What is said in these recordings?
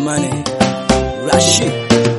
Mane Rashid.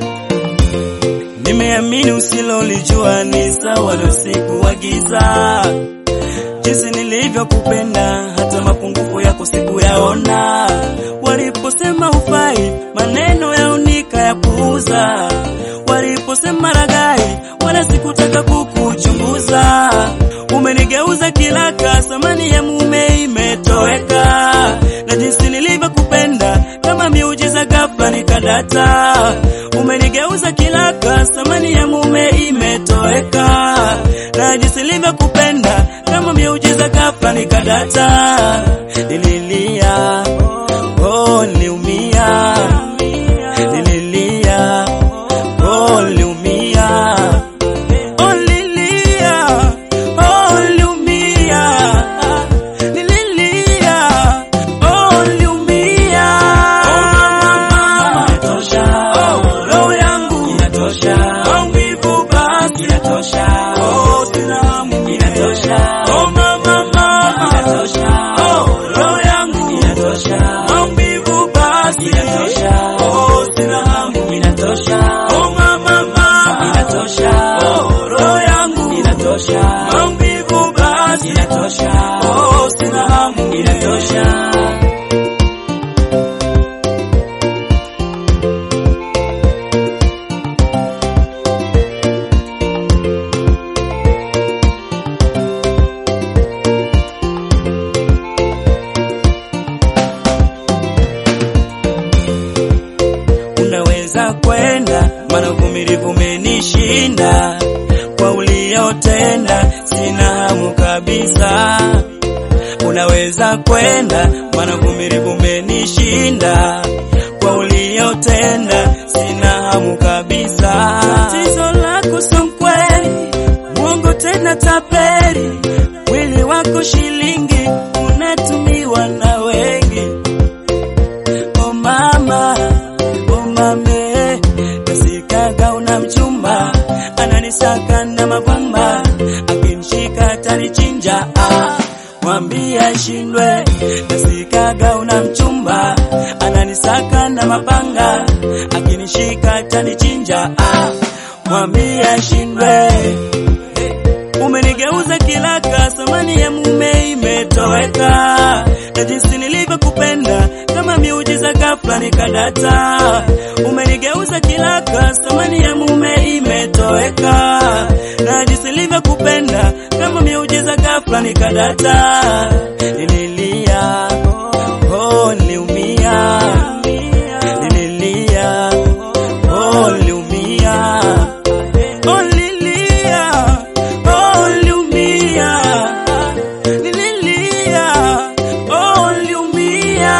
Nimeamini usilolijua ni sawa na usiku wa giza, jinsi nilivyokupenda, hata mapungufu yako sikuyaona. Waliposema hufai, maneno yao nikayapuuza. Waliposema ragai, wala sikutaka kukuchunguza. Umenigeuza kilaka, samani ya mume imetoweka, na jinsi nilivyokupenda kama miujiza ghafla nikadata. Umenigeuza kilaka, samani ya mume imetoweka, na jinsi nilivyokupenda kama miujiza ghafla nikadata. Nililia, oh, niliumia, nililia, oh, niliumia, oh, nililia, oh, niliumia, nililia, oh, niliumia. Inatosha, oh, roho yangu inatosha, maumivu basi inatosha, oh, sina hamu inatosha, oh, mama mama inatosha, oh, roho yangu inatosha, maumivu basi inatosha, oh, sina hamu inatosha, oh, mama mama inatosha, oh, roho yangu inatosha, maumivu basi inatosha, oh, sina hamu inatosha. unaweza kwenda, maana uvumilivu umenishinda. Kwa uliotenda sina hamu kabisa. Unaweza kwenda, maana uvumilivu umenishinda. Kwa uliotenda sina hamu kabisa. Tatizo lako sio mkweli, mwongo tena tapeli, mwili wako shilingi unatumiwa na wengi. Oh mama, oh mame, nasikaga una mchumba ananisaka na mapamba, akinishika atanichinja. Ah, mwambie ashindwe. Nasikaga una mchumba ananisaka na mapanga, akinishika atanichinja. Ah, mwambie ashindwe. Umenigeuza kilaka, samani ya mume imetoweka, na jinsi nilivyokupenda kama miujiza ghafla nikadata. Umenigeuza kilaka, samani ya mume imetoweka, na jinsi nilivyokupenda kama miujiza ghafla nikadata. Nililia, oh, niliumia, nililia, oh, niliumia Oh, nililia, oh, niliumia, nililia, oh, niliumia.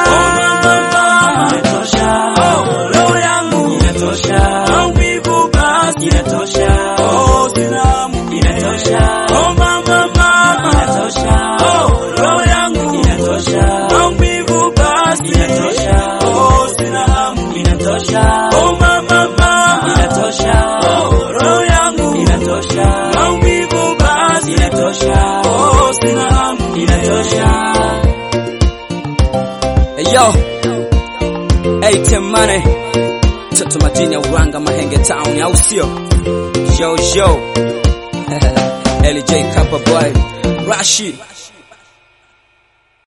Inatosha, oh, roho yangu inatosha, maumivu basi inatosha, oh, sina hamu inatosha, oh, mama mama inatosha, oh, roho yangu inatosha, maumivu basi inatosha, oh, sina hamu inatosha, oh, mama mama inatosha, oh, roho yangu inatosha, maumivu basi inatosha, oh, sina hamu inatosha. Hey yo, hey Temane, mtoto madini ya Uranga Mahenge Town, au sio? Yo yo, LJ Kappa Boy, Rashid